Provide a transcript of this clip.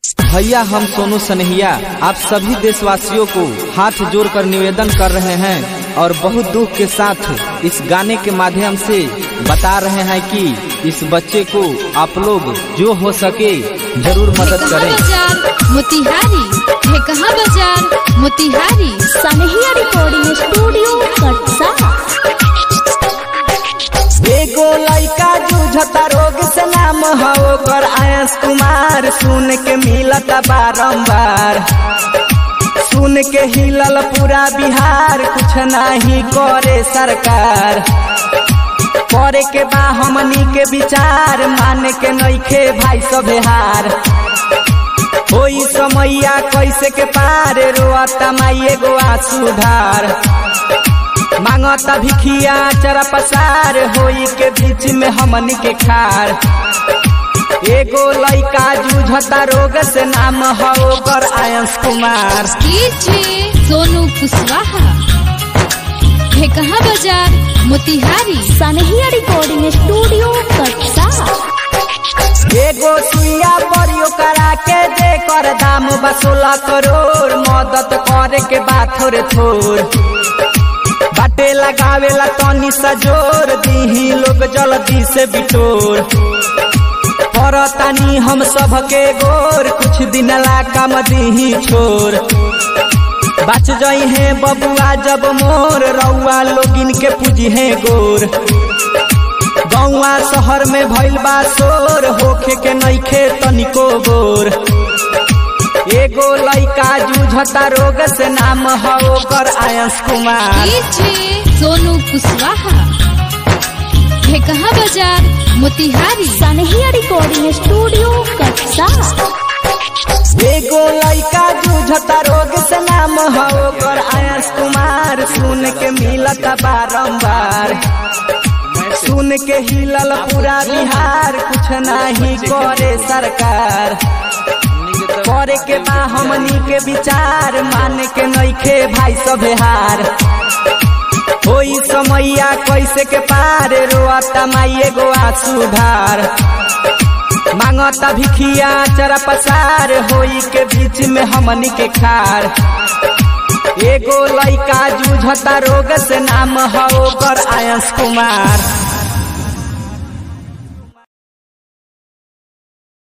भैया हम सोनू सनहिया आप सभी देशवासियों को हाथ जोड़कर निवेदन कर रहे हैं और बहुत दुख के साथ इस गाने के माध्यम से बता रहे हैं कि इस बच्चे को आप लोग जो हो सके जरूर मदद कहाँ करें बाजार मोतिहारी है कहाँ बाजार मोतिहारी सनहिया रिकॉर्डिंग स्टूडियो कटसा एगो लड़का जूझता रोग से नाम हो ओकर आयस कुमार सुन के मिलत बारंबार सुन के हिलल पूरा बिहार कुछ नहीं करे सरकार करे के बा हमनी के विचार मान के नइखे भाई सब हार होई समैया कैसे के पार रोता माई एगो सुधार मांगता भिखिया चरा पसार होई के बीच में हमनी के खार एगो लइका जूझता रोग से नाम हो ओकर आयंस कुमार कीजिए सोनू कुशवाहा है कहाँ बाजार मोतिहारी सनहिया रिकॉर्डिंग स्टूडियो कटसा एगो सुइया परियो करा के दे कर दाम बसोला करोड़ मदद करे के बात थोड़े थोड़ बाटे लगावेला तनी सजोर दीही लोग जल्दी से बिटोर परतानी हम सबके गोर कुछ दिन ला काम दीही छोर बच जई है बबुआ जब मोर रउआ लोगिन के पूजी है गोर गौआ शहर में भइल बा शोर होखे के नइखे तनिको गोर एगो लइका जूझता रोग से नाम हो ओकर आयंस कुमार कीजिए सोनू कुशवाहा है कहाँ बाजार मोतिहारी सनहिया रिकॉर्डिंग स्टूडियो कटसा एगो लइका जूझता रोग से नाम हो ओकर आयंस कुमार सुन के मिलत बारंबार सुन के हिलल पूरा बिहार कुछ नहीं करे सरकार करे के बा हमनी के विचार मान के नइखे भाई सब हार होई समैया कैसे के पार रोता माई एगो सुधार मांगता भिखिया चरा पसार होई के बीच में हमनी के खार एगो लइका जूझता रोग से नाम हो ओकर आयंस कुमार